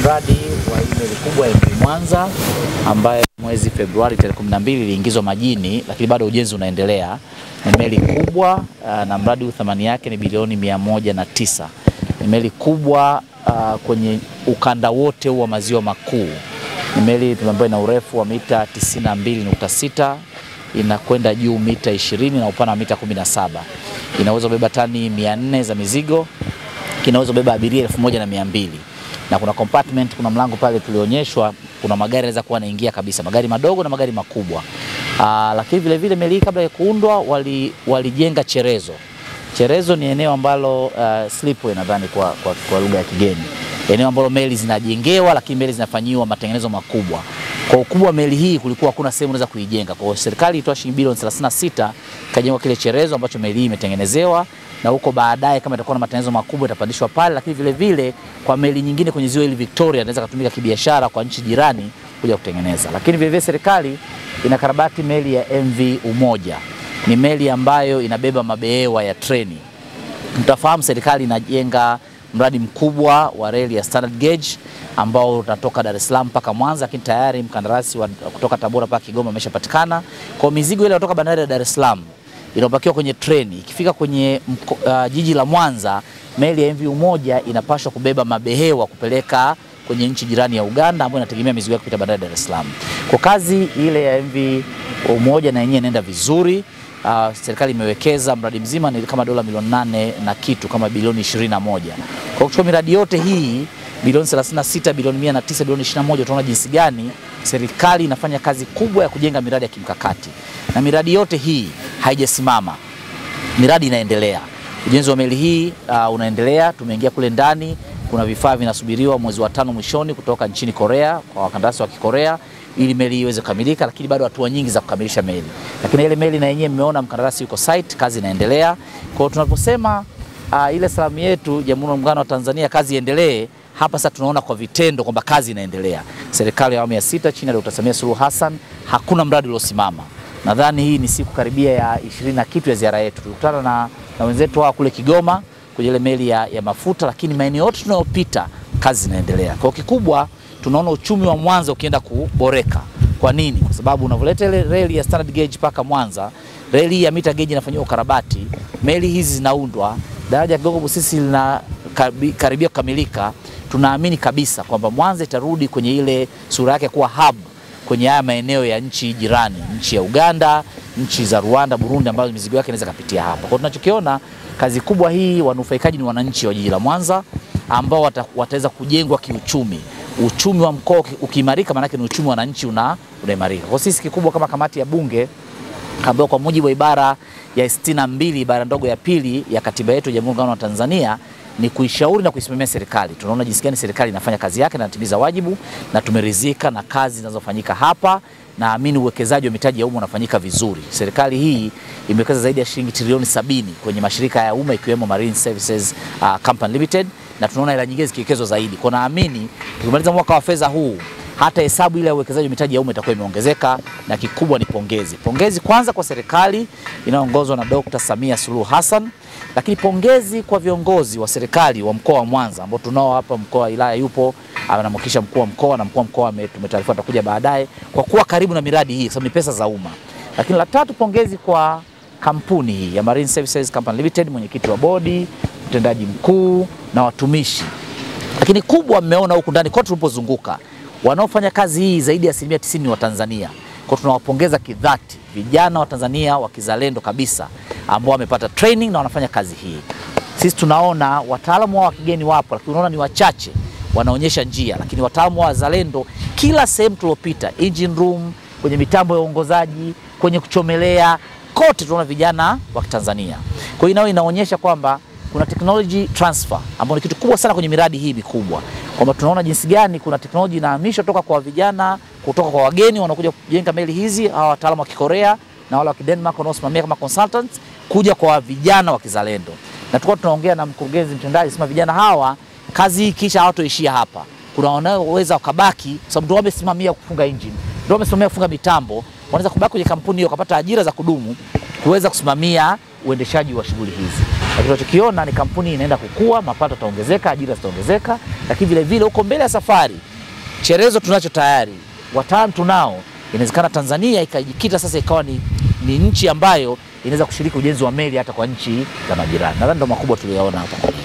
mradi wa hii meli kubwa ya MV Mwanza ambayo mwezi Februari tarehe 12 iliingizwa majini, lakini bado ujenzi unaendelea. Ni meli kubwa uh, na mradi huu thamani yake ni bilioni mia moja na tisa. Ni meli kubwa uh, kwenye ukanda wote huu wa maziwa makuu. Ni meli ambayo ina urefu wa mita 92.6 inakwenda juu mita 20 na upana wa mita 17. Inaweza kubeba tani 400 za mizigo, inaweza kubeba abiria elfu moja na mia mbili na kuna compartment, kuna mlango pale tulionyeshwa, kuna magari yanaweza kuwa yanaingia kabisa, magari madogo na magari makubwa. Aa, lakini vile vile meli hii kabla ya kuundwa walijenga wali cherezo. Cherezo ni eneo ambalo uh, slipway nadhani kwa, kwa, kwa lugha ya kigeni, eneo ambalo meli zinajengewa, lakini meli zinafanyiwa matengenezo makubwa. Kwa ukubwa wa meli hii kulikuwa hakuna sehemu unaweza kuijenga. Kwa hiyo serikali itoa shilingi bilioni 36 kajengwa kile cherezo ambacho meli hii imetengenezewa na huko baadaye kama itakuwa na matengenezo makubwa itapandishwa pale, lakini vile vile kwa meli nyingine kwenye ziwa hili Victoria inaweza kutumika kibiashara kwa nchi jirani kuja kutengeneza. Lakini vile vile serikali inakarabati meli ya MV Umoja, ni meli ambayo inabeba mabehewa ya treni. Mtafahamu serikali inajenga mradi mkubwa wa reli ya standard gauge ambao unatoka Dar es Salaam mpaka Mwanza, lakini tayari mkandarasi wa kutoka Tabora mpaka Kigoma ameshapatikana. Kwa mizigo ile kutoka bandari ya Dar es Salaam inapakiwa kwenye treni, ikifika kwenye mko, uh, jiji la Mwanza, meli ya MV Umoja inapaswa kubeba mabehewa kupeleka kwenye nchi jirani ya Uganda ambayo inategemea mizigo yake kupita bandari ya Dar es Salaam. Kwa kazi ile ya MV Umoja na yenyewe inaenda vizuri. Uh, serikali imewekeza mradi mzima ni kama dola milioni nane na kitu kama bilioni 21. Kwa kuchukua miradi yote hii bilioni 36, bilioni 109, bilioni 21, utaona jinsi gani serikali inafanya kazi kubwa ya kujenga miradi ya kimkakati, na miradi yote hii haijasimama, miradi inaendelea. Ujenzi wa meli hii uh, unaendelea. Tumeingia kule ndani, kuna vifaa vinasubiriwa mwezi wa tano mwishoni kutoka nchini Korea kwa wakandarasi wa Kikorea ili meli iweze kukamilika, lakini bado hatua nyingi za kukamilisha meli. Lakini ile meli na yenyewe mmeona mkandarasi yuko site, kazi inaendelea. Kwa hiyo tunaposema uh, ile salamu yetu Jamhuri ya Muungano wa Tanzania, kazi iendelee, hapa sasa tunaona kwa vitendo kwamba kazi inaendelea. Serikali ya awamu ya sita chini ya Dr. Samia Suluhu Hassan, hakuna mradi uliosimama. Nadhani hii ni siku karibia ya ishirini na kitu ya ziara yetu. Tulikutana na, na wenzetu hawa kule Kigoma kwenye ile meli ya, ya mafuta, lakini maeneo yote tunayopita kazi zinaendelea. Kwa kikubwa tunaona uchumi wa Mwanza ukienda kuboreka. Kwa nini? Kwa sababu unavyoleta ile reli ya standard gauge mpaka Mwanza, reli ya mita gauge inafanyiwa ukarabati, meli hizi zinaundwa, daraja ya Kigongo Busisi lina karibia kukamilika. Tunaamini kabisa kwamba Mwanza itarudi kwenye ile sura yake kuwa hub kwenye haya maeneo ya nchi jirani, nchi ya Uganda, nchi za Rwanda, Burundi, ambazo mizigo yake inaweza kupitia hapa. Kwa tunachokiona kazi kubwa hii, wanufaikaji ni wananchi wa jiji la Mwanza ambao wata, wataweza kujengwa kiuchumi. Uchumi wa mkoa ukiimarika, maanake ni uchumi wa wananchi una unaimarika. Kwa sisi kikubwa kama kamati ya Bunge ambayo kwa mujibu wa ibara ya sitini na mbili ibara ndogo ya pili ya katiba yetu ya Jamhuri ya Muungano wa Tanzania ni kuishauri na kuisimamia serikali. Tunaona jinsi gani serikali inafanya kazi yake na inatimiza wajibu, na tumeridhika na kazi zinazofanyika hapa. Naamini uwekezaji wa mitaji ya umma unafanyika vizuri. Serikali hii imewekeza zaidi ya shilingi trilioni sabini kwenye mashirika ya umma ikiwemo Marine Services uh, Company Limited, na tunaona hela nyingine zikiwekezwa zaidi. Kwa naamini tukimaliza mwaka wa fedha huu hata hesabu ile ya uwekezaji wa mitaji ya umma itakuwa imeongezeka, na kikubwa ni pongezi. Pongezi kwanza kwa serikali inayoongozwa na Dr. Samia Suluhu Hassan, lakini pongezi kwa viongozi wa serikali wa mkoa wa Mwanza ambao tunao hapa. Mkoa wa wilaya yupo anamwakilisha mkuu wa mkoa na mkuu wa mkoa tumetaarifiwa atakuja baadaye, kwa kuwa karibu na miradi hii, kwa sababu ni pesa za umma. Lakini la tatu, pongezi kwa kampuni hii ya Marine Services Company Limited, mwenyekiti wa bodi, mtendaji mkuu na watumishi. Lakini kubwa, mmeona huku ndani kote tulipozunguka wanaofanya kazi hii zaidi ya asilimia tisini ni Watanzania. Kwa tunawapongeza kidhati vijana wa Tanzania wa kizalendo kabisa ambao wamepata training na wanafanya kazi hii. Sisi tunaona wataalamu wa kigeni wapo, lakini unaona ni wachache wanaonyesha njia, lakini wataalamu wa wazalendo kila sehemu tuliopita, engine room, kwenye mitambo ya uongozaji, kwenye kuchomelea, kote tunaona vijana wa Tanzania. Kwa hiyo nayo inaonyesha kwamba kuna technology transfer ambayo ni kitu kubwa sana kwenye miradi hii mikubwa kwamba tunaona jinsi gani kuna teknolojia inahamishwa toka kwa vijana kutoka kwa wageni wanaokuja kujenga meli hizi, hawa wataalamu wa Kikorea na wale wa Kidenmark wanaosimamia kama consultants, kuja kwa vijana wa kizalendo. Na tulikuwa tunaongea na mkurugenzi mtendaji, sema vijana hawa kazi hii kisha hawatoishia hapa, kuna wanaoweza wakabaki, kwa sababu ndio wamesimamia kufunga engine, ndio wamesimamia kufunga mitambo, wanaweza kubaki kwenye kampuni hiyo wakapata ajira za kudumu kuweza kusimamia uendeshaji wa shughuli hizi. Lakini tunachokiona ni kampuni inaenda kukua, mapato yataongezeka, ajira zitaongezeka, lakini vile vile huko mbele ya safari cherezo tunacho tayari, wataalamu tunao, inawezekana Tanzania ikajikita sasa ikawa ni, ni nchi ambayo inaweza kushiriki ujenzi wa meli hata kwa nchi za majirani. Nadhani ndo makubwa tuliyoona hapa.